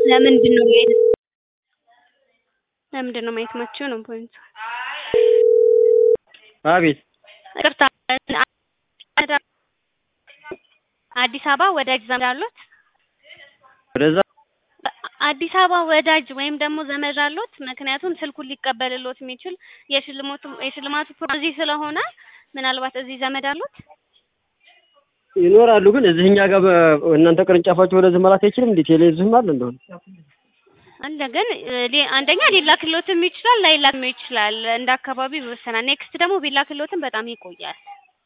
ለምንድን ነው ማየት ለምንድን ነው ማየት የማትችይው ነው ፖይንቱ። አቤት ይቅርታ አዲስ አበባ ወዳጅ ዘመድ አሉት? ወደዛ አዲስ አበባ ወዳጅ ወይም ደግሞ ዘመድ አሉት? ምክንያቱም ስልኩን ሊቀበልሎት የሚችል የሽልማቱ የሽልማቱ ፕሮግራም እዚህ ስለሆነ ምናልባት እዚህ ዘመድ አሉት? ይኖራሉ ግን እዚህ እኛ ጋር በ- እናንተ ቅርንጫፋችሁ ወደዚህ መላክ አይችልም እንዴ? ቴሌ እዚህም አለ እንደሆነ አለ ግን ሊ- አንደኛ ሊላክሎትም ይችላል ላይላክም ይችላል። እንደ አካባቢ ይወሰናል። ኔክስት ደግሞ ቢላክሎትም በጣም ይቆያል።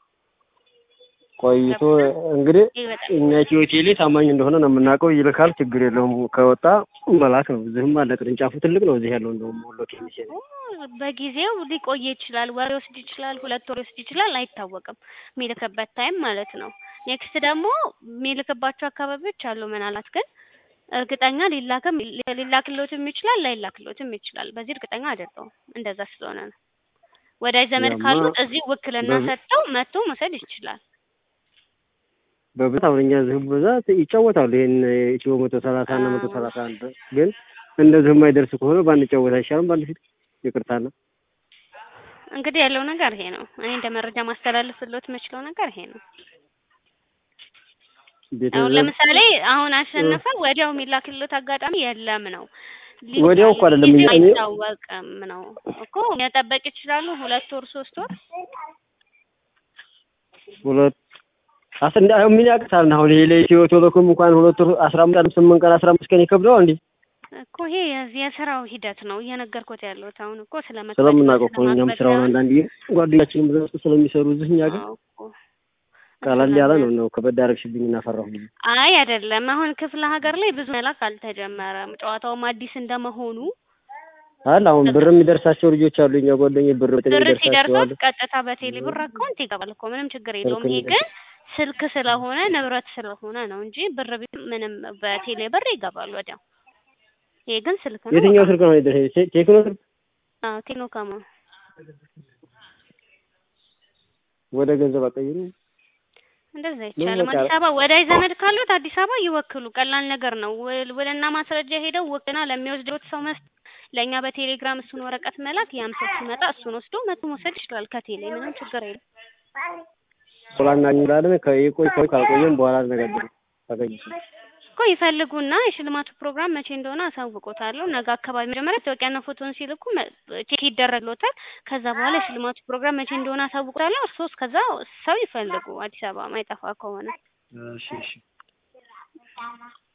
ቆይቶ እንግዲህ ይህ በጣም እኛ ኢትዮ ቴሌ ታማኝ እንደሆነ ነው የምናውቀው። ይልካል፣ ችግር የለውም። ከወጣ መላክ ነው። እዚህም አለ ቅርንጫፉ ትልቅ ነው። እዚህ ያለው እንደውም ወሎ ኬሚሴ ነው። በጊዜው ሊቆይ ይችላል። ወር ሊወስድ ይችላል። ሁለት ወር ሊወስድ ይችላል። አይታወቅም የሚልክበት ታይም ማለት ነው። ኔክስት ደግሞ የሚልክባቸው አካባቢዎች አሉ። ምናልባት ግን እርግጠኛ ሊላክም ሊላክሎትም ይችላል ላይላክሎትም ይችላል። በዚህ እርግጠኛ አይደለሁም። እንደዛ ስለሆነ ነው። ወዳጅ ዘመድ ያማ ካሉት እዚህ ውክልና በብ- ሰጥተው መጥቶ መውሰድ ይችላል። በብዛት አሁን እኛ እዚህ ብዛት ይጫወታሉ። ይሄን ኢትዮ መቶ ሰላሳ እና መቶ አዎ። ሰላሳ አንድ ግን እንደዚህ የማይደርስ ከሆነ ባንጫወት አይሻልም? ባንድ ፊት ይቅርታና እንግዲህ ያለው ነገር ይሄ ነው። እኔ እንደ መረጃ ማስተላለፍሎት የምችለው ነገር ይሄ ነው። አሁን ቤተሰብ ለምሳሌ አሁን አሸነፈ ወዲያው የሚላክሎት አጋጣሚ የለም ነው። ሊ- ወዲያው እኮ አይደለም ጊዜው እኔ- አይታወቅም ነው እኮ መጠበቅ ይችላሉ። ሁለት ወር ሶስት ወር ሁለት አስ እንደ አሁን ምን ያቅታል? አሁን ይሄ ለኢትዮ ቴሌኮም እንኳን ሁለት ወር አስራ አምስት ቀን ስምንት ቀን አስራ አምስት ቀን ይከብደዋል እንዴ? እኮ ይሄ የዚህ የስራው ሂደት ነው እየነገርኩት ያለሁት። አሁን እኮ ስለ ስለምናውቀው እኮ ነው እኛም ስራውን አንዳንድ ጓደኛችንም ብዛ ውስጥ ስለሚሰሩ እዚህ እኛ ግን ቀለል ያለ ነው ነው ከበድ አደረግሽብኝ እና ፈራሁ። አይ አይደለም። አሁን ክፍለ ሀገር ላይ ብዙ መላክ አልተጀመረም። ጨዋታውም አዲስ እንደመሆኑ አለ አሁን ብር የሚደርሳቸው ልጆች አሉ። እኛ ጓደኞች ብር በቴሌ ብር ይደርሳቸዋል። ሲደርሳት ቀጥታ በቴሌ ብር አካውንት ይገባል እኮ ምንም ችግር የለውም። ይሄ ግን ስልክ ስለሆነ ንብረት ስለሆነ ነው እንጂ ብር ቢል ምንም በቴሌ ብር ይገባል ወዲያው። ይሄ ግን ስልክ ነው። የትኛው ስልክ ነው የደረሰኝ? ቴ- ቴክኖ ስልክ አዎ ቴክኖ ከማ ወደ ገንዘብ አቀይሩ። እንደዛ ምን ይቻላል። በቃ- አዲስ አበባ ወዳጅ ዘመድ ካሉት አዲስ አበባ ይወክሉ። ቀላል ነገር ነው። ውል- ውልና ማስረጃ ሄደው ውክልና ለሚወስደው ሰው መስጠት፣ ለእኛ በቴሌግራም እሱን ወረቀት መላክ፣ ያም ሰው ሲመጣ እሱን ወስዶ መቶ መውሰድ ይችላል ከቴሌ ምንም ችግር የለም። ቶላ እናገኛለን። ከይቆይ ቆይ ካልቆየም በኋላ አነጋገር ታገኝ እኮ ይፈልጉና የሽልማቱ ፕሮግራም መቼ እንደሆነ አሳውቆታለሁ። ነገ አካባቢ መጀመሪያ ታወቂያና ፎቶን ሲልኩ መ- ቼክ ይደረግሎታል። ከዛ በኋላ የሽልማቱ ፕሮግራም መቼ እንደሆነ አሳውቆታለሁ። እርስዎ እስከዛ ሰው ይፈልጉ አዲስ አበባ ማይጠፋ ከሆነ እሺ እሺ